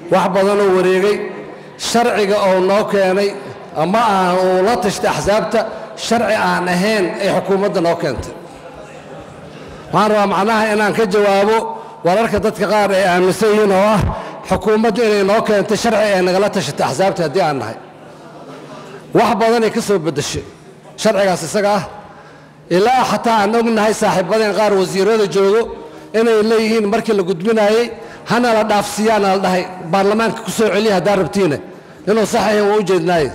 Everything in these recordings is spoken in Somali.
wax badanoo wareegay sharciga oo noo keenay ama aan uu la tashtay axsaabta sharci aan ahayn ay xukuumadda noo keentay waxaan rabaa macnaha inaan ka jawaabo wararka dadka qaar ay aaminsan yihiin oo ah xukuumaddu inay noo keentay sharci ay nagala tashatay axsaabta haddii aan nahay wax badanay ka soo beddeshay sharcigaas isaga ah ilaa xataa aan ognahay saaxiibadeen qaar wasiirada joogo inay leeyihiin markii la gudbinaayey hana la dhaafsiiyaana la dhahay baarlamaanka ku soo celiya haddaa rabtiine inuu sax ahayn waa u jeednaaye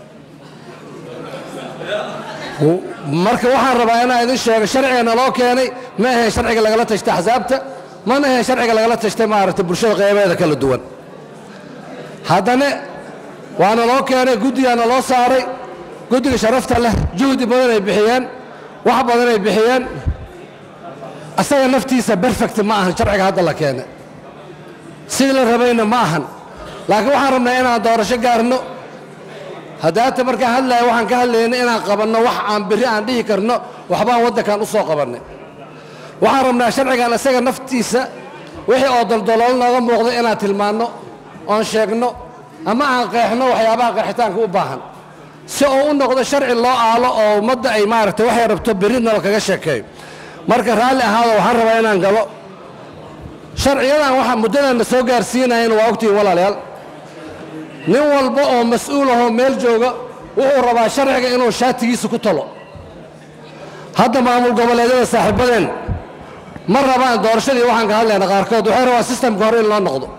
marka waxaan rabaa inaan idin sheego sharciga naloo keenay ma ahayn sharciga lagala tashtay axsaabta mana ahayn sharciga lagala tashtay maaragtay bulshada qeybeeda kala duwan haddana waa naloo keenay guddigaa naloo saaray guddiga sharafta leh juhdi badan ay bixiyeen wax badan ay bixiyeen asaga naftiisa berfect ma ahan sharciga hadda la keenay sidii la rabayna ma ahan laakiin waxaan rabnaa inaan doorasho gaarno haddaata markaan hadlaya waxaan ka hadlaynay inaan qabanno wax aan berri aan dhihi karno waxbaan waddankan u soo qabannay waxaan rabnaa sharcigan isaga naftiisa wixii oo daldaloolo nooga muuqda inaan tilmaanno oon sheegno ama aan qeexno waxyaabaha qeexitaanka u baahan si uu u noqdo sharci loo aalo oo ummadda ay maaragtay waxay rabto berri nala kaga sheekeeyo marka raalli ahaado waxaan rabaa inaan galo sharciyadan waxa muddadan na soo gaarsiinayan waa ogtihiin walaalayaal nin walba oo mas-uul ahoo meel jooga wuxuu rabaa sharciga inuu shaatigiisa ku talo hadda maamul goboleedyada saaxiibadeen ma rabaan doorashadii waxaan ka hadlayna qaarkood waxay rabaan sistamka hore in loo noqdo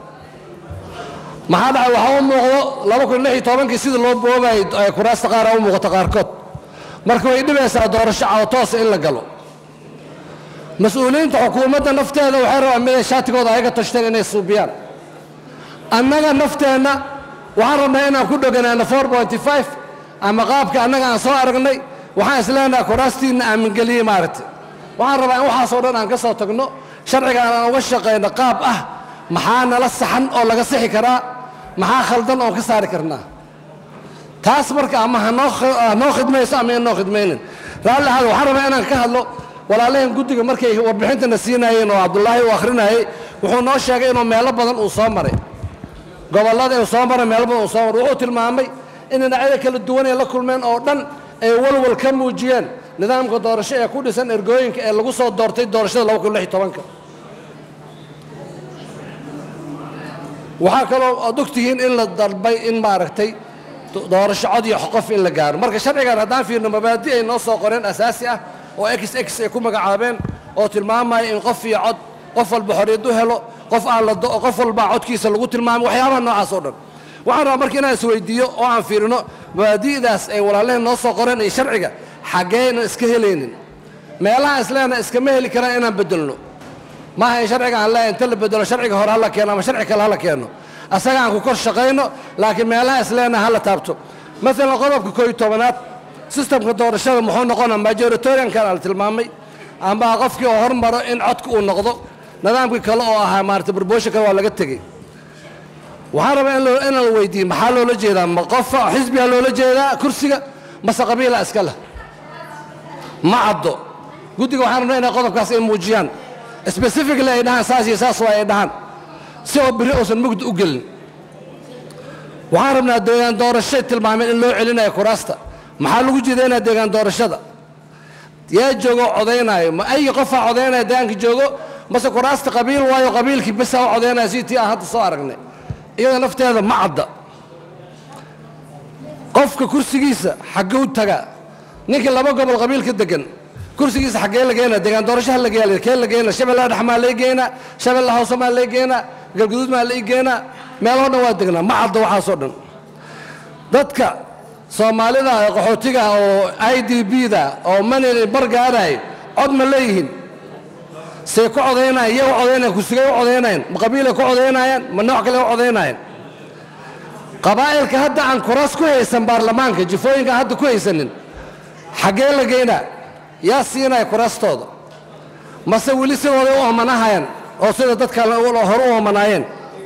maxaa dhacay waxaa u muuqdo laba kun lix iyo tobankii sidii loo boobayay ee kuraasta qaara u muuqata qaarkood marka way dhibaysaa doorasho cawtoosa in la galo mas-uuliyiinta xukuumadda nafteeda waxay rabaan miday shaatigooda ayaga tashteen inay suubiyaan annaga nafteenna waxaan rabnaa inaan ku dhoganaano ama qaabka annaga aan soo aragnay waxaan isleenaha kuraastiinna aamingeliyey maaragtay waxaan rabaa in waxaasoo dhan aan ka soo tagno sharcigaan aan uga shaqayno qaab ah maxaa nala saxan oo laga sixi karaa maxaa khaldan oon ka saari karnaa taas marka ama hanoo khidmayso ama inoo khidmaynin raalli ahaada waxaan rabaa inaan ka hadlo walaalaheen guddiga markay warbixintana siinaayeen oo cabdulaahi uu akhrinayey wuxuu noo sheegay inuu meelo badan uu soo maray gobollada uu soo maray meelo badan uu soo maray wuxuu tilmaamay in dhinacyada kala duwan ay la kulmeen oo dhan ay walwal ka muujiyeen nidaamka doorasho ee ku dhisan ergooyinka ee lagu soo doortay doorashada laba kun lix iyo tobanka waxaa kaloo aad ogtihiin in la dalbay in maaragtay doorasho cod iyo qof in la gaaro marka sharcigan haddaan fiirno mabaadi ay noo soo qoreen asaasi ah oo x x ay ku magacaabeen oo tilmaamaya in qof iyo cod qof walba xorriyad u helo qof aan la qof walbaa codkiisa lagu tilmaamay waxyaabaha noocaas oo dhan waxaan rabaa marka inaan isweydiiyo oo aan fiirino mabaadi'daas ay walaalaheen noo soo qoreen iyo sharciga xaggeenan iska helaynin meelaha isleena iskama heli karaan inaan bedelno maaha in sharciga aan leeyahay inta la bedelo sharciga hore hala keeno ama sharci kale hala keeno asaga aan ku kor shaqayno laakiin meelaha isleena hala taabto maalan qodobka koo iyo tobanaad sistamka doorashada muxuu noqonaa majoritoriankan ala tilmaamay amba qofkii oo hormaro in codka uu noqdo nidaamkii kale oo ahaa maarata barboosha kale waa laga tegey waxaan rabaa in la weydiiye maxaa loola jeedaa ma qofa xisbigaa loola jeedaa kursiga mase qabiila iska leh ma caddo guddiga waxaan rabnaa inay qodobkaas ay muujiyaan specifically ay dhahaan saas iyo saas waa ay dhahaan si oo biri uusan mugdi u gelin waxaan rabnaa deegaan doorashay tilmaameen in loo celinayo kuraasta maxaa lagu jeedaynaa deegaan doorashada yaa joogo codaynaayo ma ay qofaa codaynaya deegaanka joogo mase kuraasta qabiil waayo qabiilkii besaa u codaynaya si tii aan hadda soo aragnay iyada nafteeda ma cadda qofka kursigiisa xagguu tagaa ninkii laba gobol qabiil ka degan kursigiisa xaggee la geynaa deegaan doorashaha la geeya kee la geynaa shabeellaha dhex maa lay geynaa shabeellaha hoose maa lay geynaa galguduud maa lay geynaa meeloo dhan waa degnaa ma cadda waxaasoo dhan dadka soomaalida qaxootiga oo i d b da oo manil bargaaraay cod ma leeyihiin say ku codaynayaan iyaga codaynayaan kursigay u codaynayaan ma qabiilay ku codaynayaan ma nooc kale u codaynayaan qabaa'ilka hadda aan kuraas ku haysan baarlamaanka jifooyinka hadda ku haysanin xaggee la geynaa yaa siinaya kuraastooda mase weli sidooday u omanahayaan oo sida dadka hore u omanaayeen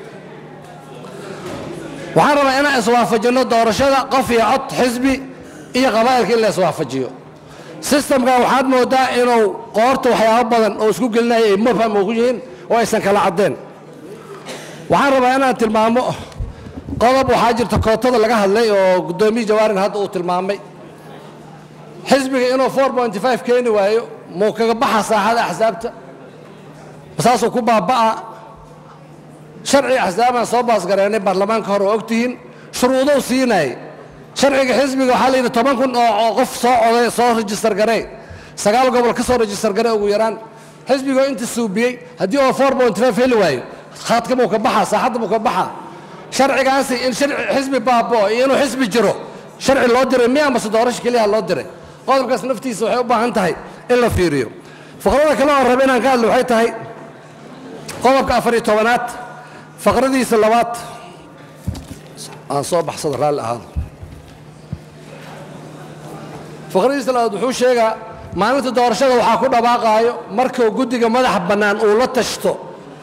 waxaan rabaa inaan iswaafajinno doorashada qof iyo cod xisbi iyo qabaa'ilka in la iswaafajiyo sistamkan waxaad mooddaa inuu qoorta waxyaabo badan oo isku gelinaya ay mubham ugu yihiin oo aysan kala caddeen waxaan rabaa inaan tilmaamo qodob waxaa jirta kootada laga hadlay oo guddoomiye jawaarin hadda uu tilmaamay xisbiga inuu four point five keeni waayo muu kaga baxa saaxada axsaabta saasuu ku baaba'a sharciga axsaabaan soo baasgareynay baarlamaanka hore oo ogtihiin shuruudou siinayay sharciga xisbiga waxaa la yidhi toban kun oo qof soo coday soo rejistar garey sagaal gobol ka soo rejistar garey ugu yaraan xisbigoo inta suubiyey haddii oo four point five heli waayo khaadka muu ka baxaa saaxadda muu ka baxaa sharcigaasi in xisbi baaboo iyo inuu xisbi jiro sharci loo diray miya amase doorasho keliyaha loo diray qodobkaas naftiisa waxay u baahan tahay in la fiiriyo faqrada kale oo raba inaan ka hadlo waxay tahay qodobka afar iyo tobanaad faqradiisa labaad aan soo baxsado raalli ahaado faqradiisa labaad wuxuu sheegaa maalinta doorashada waxaa ku dhawaaqaayo markuu guddiga madaxa bannaan uu la tashto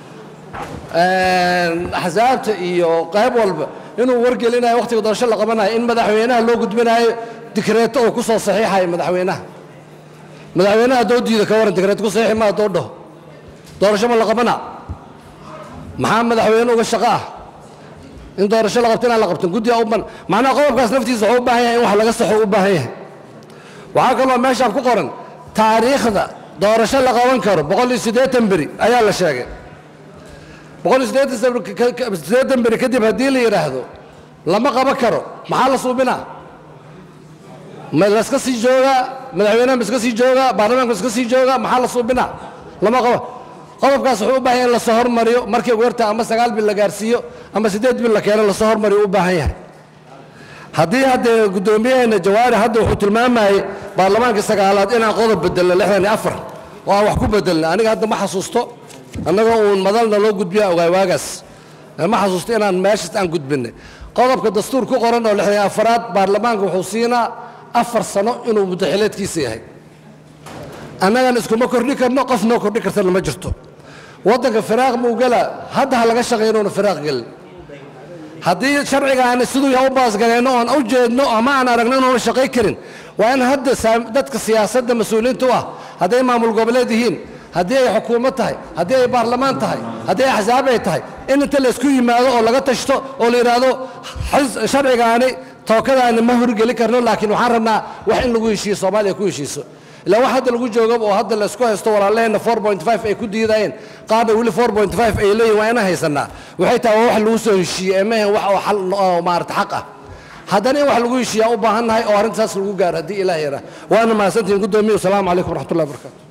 axsaabta iyo qayb walba inuu wargelinayo wakhtiga doorasho la qabanayo in madaxweynaha loo gudbinayo dikreeto uu ku soo saxiixayo madaxweynaha madaxweynaha haddoo diida ka waran dikreeto ku saxiixi ma haddoo dhaho doorasho ma la qabana maxaa madaxweyne uga shaqo ah in doorasho la qabto inaan la qabtin guddiga u ban macnaha qodobkaas naftiisa wuxuu u baahan yahay in wax laga saxo u baahan yahay waxaa kaloo meeshaan ku qoran taariikhda doorasho la qaban karo boqol iyo siddeetan beri ayaa la sheegay boqol iyo siddeetan beri kadib haddii la yidhaahdo lama qaban karo maxaa la suubinaa ma laska sii joogaa madaxweynaha ma iska sii joogaa baarlamaanka ma iska sii joogaa maxaa la suubinaa lama qabo qodobkaas wuxuu u baahan yahay in lasoo hormariyo markii ugu yarta ama sagaal bil la gaarsiiyo ama siddeed bil la keeno lasoo hormariyo u baahan yahay haddii haddee guddoomiyaheena jawaari hadda wuxuu tilmaamayey baarlamaankii sagaalaad inaan qodob bedelno lixdan iyo afar oo aan wax ku bedelna aniga hadda ma xasuusto annagoo uun madalna loo gudbiya ogaay waagaas ma xasuusto inaan meeshaas aan gudbinay qodobka dastuur ku qoran oo lixdan iyo afaraad baarlamaanka wuxuu siinaa afar sano inuu muddaxileedkiisa yahay annagana iskuma kordhi karno qof noo kordhi kartana ma jirto waddanka firaaq muu gela hadda ha laga shaqeeyo inuuna firaaq gelin haddii sharcigaani siduu yaha u baasgalayno oon u jeedno ama aan aragno inuuna shaqay karin waa in hadda dadka siyaasadda mas-uuliyiinta u ah hadday maamul goboleed yihiin haddii ay xukuumad tahay haddii ay baarlamaan tahay haddii ay axsaab ay tahay in inta laysku yimaado oo laga tashto oo la yidhaahdo sharcigaani tookadaani ma horgeli karno laakiin waxaan rabnaa wax in lagu heshiiyo soomaaliya ku heshiiso ilaa wax hadda lagu joogaba oo hadda laysku haysto walaalaheenna four point five ay ku diidayeen qaarna weli four point five ay leeyihin waa inaan haysanaa waxay tahay waa wax lagu soo heshiiyey ee maahan wax oo xal oo maarata xaq ah haddana in wax lagu heshiiyaa u baahan nahay oo arrintaas lagu gaaro haddii ilaah yaraa waana mahadsantihin guddoomiye wasalaamu calaykum waraxmatullahi wabarakatu